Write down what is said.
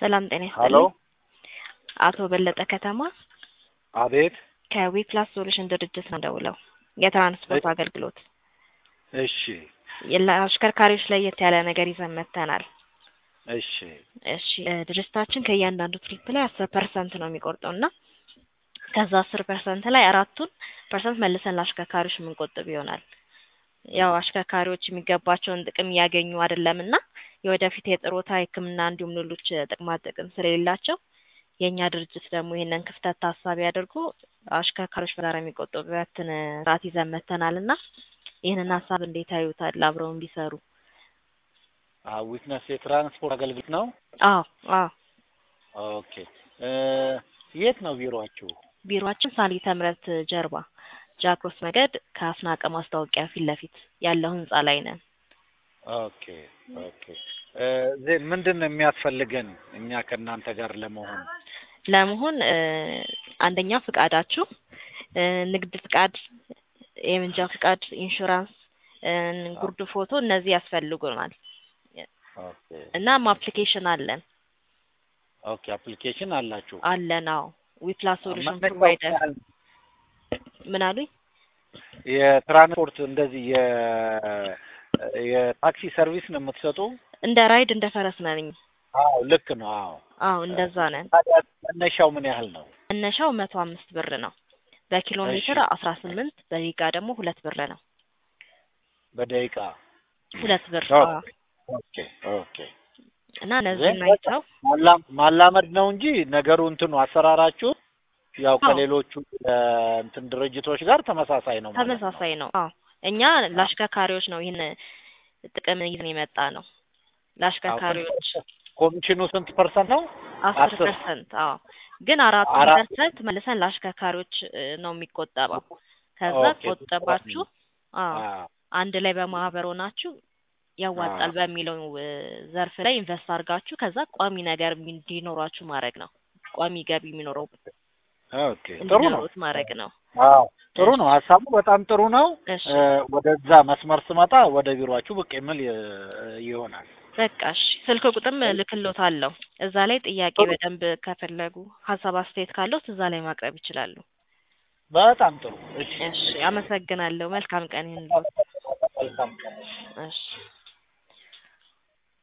ሰላም ጤና ሀሎ ይስጥልኝ። አቶ በለጠ ከተማ አቤት። ከዊፕላስ ሶሉሽን ድርጅት ነው ደውለው የትራንስፖርት አገልግሎት እሺ ለአሽከርካሪዎች ለየት ያለ ነገር ይዘን መጥተናል። እሺ እሺ እ ድርጅታችን ከእያንዳንዱ ትሪፕ ላይ አስር ፐርሰንት ነው የሚቆርጠው እና ከዛ አስር ፐርሰንት ላይ አራቱን ፐርሰንት መልሰን ለአሽከርካሪዎች የምንቆጥብ ይሆናል። ያው አሽከርካሪዎች የሚገባቸውን ጥቅም እያገኙ አይደለም እና የወደፊት የጥሮታ ሕክምና እንዲሁም ሌሎች ጥቅማ ጥቅም ስለሌላቸው የእኛ ድርጅት ደግሞ ይህንን ክፍተት ታሳቢ አድርጎ አሽከርካሪዎች በጋራ የሚቆጠቡበትን ስርዓት ይዘን መጥተናል እና ይህንን ሀሳብ እንዴት ያዩታል? አብረውን ቢሰሩ። ዊትነስ የትራንስፖርት አገልግሎት ነው። አዎ አዎ ኦኬ እ የት ነው ቢሮአችሁ? ቢሮአችን ሳሊተ ምሕረት ጀርባ ጃክሮስ መንገድ ከአስናቀ ማስታወቂያ ፊት ለፊት ያለው ህንጻ ላይ ነን። ኦኬ ኦኬ እ ዜ ምንድን ነው የሚያስፈልገን እኛ ከእናንተ ጋር ለመሆን? ለመሆን እ አንደኛ ፍቃዳችሁ እ ንግድ ፍቃድ፣ የመንጃ ፍቃድ፣ ኢንሹራንስ፣ እ ጉርድ ፎቶ እነዚህ ያስፈልጉናል። ኦኬ እናም አፕሊኬሽን አለን ኦኬ አፕሊኬሽን አላችሁ? አለን አዎ ዊፕላስ ሶሉሽን መነሻው ፕሮቫይደር ያህል ምን አሉኝ? የትራንስፖርት እንደዚህ የ የታክሲ ሰርቪስ ነው የምትሰጡ? እንደ ራይድ እንደ ፈረስ ነን። አዎ ልክ ነው። አዎ አዎ እንደዛ ነን። ታዲያ መነሻው ምን ያህል ነው? መነሻው መቶ አምስት ብር ነው። በኪሎ እሺ። ሜትር አስራ ስምንት በደቂቃ ደግሞ ሁለት ብር ነው። በደቂቃ ሁለት ብር ኦኬ አዎ። ኦኬ ኦኬ እና እነዚህን ግን አይተው ማላ- ማላመድ ነው እንጂ ነገሩ እንትኑ አሰራራችሁ ያው አዎ። ከሌሎቹ እ እንትን ድርጅቶች ጋር ተመሳሳይ ነው ማለት ነው። ተመሳሳይ ነው። አዎ እኛ ለአሽከርካሪዎች ነው ይህን ጥቅም ይዘን የመጣ ነው። ለአሽከርካሪዎች ኮሚሽኑ ስንት ፐርሰንት ነው? አስር አስር ፐርሰንት አዎ። ግን አራቱ አራት ፐርሰንት መልሰን ለአሽከርካሪዎች እ ነው የሚቆጠበው። ከዛ ኦኬ ቆጠባችሁ አዎ አዎ አንድ ላይ በማህበር ሆናችሁ ያዋጣል አዎ። በሚለው እ ዘርፍ ላይ ኢንቨስት አድርጋችሁ ከዛ ቋሚ ነገር እንዲኖራችሁ ማድረግ ነው። ቋሚ ገቢ የሚኖረው ኦኬ ጥሩ ነው። እንዲኖሩት ማድረግ ነው። አዎ ጥሩ ነው። ሀሳቡ በጣም ጥሩ ነው። እሺ እ ወደዛ መስመር ስመጣ ወደ ቢሮአችሁ ብቅ የሚል እ ይሆናል። በቃ እሺ። ስልክ ቁጥርም እልክልዎታለሁ። እዛ ላይ ጥያቄ ጥሩ በደንብ ከፈለጉ ሀሳብ አስተያየት ካለዎት እዛ ላይ ማቅረብ ይችላሉ። በጣም ጥሩ። እሺ እሺ አመሰግናለሁ። መልካም ቀን ይሁንልዎት። መልካም ቀን። እሺ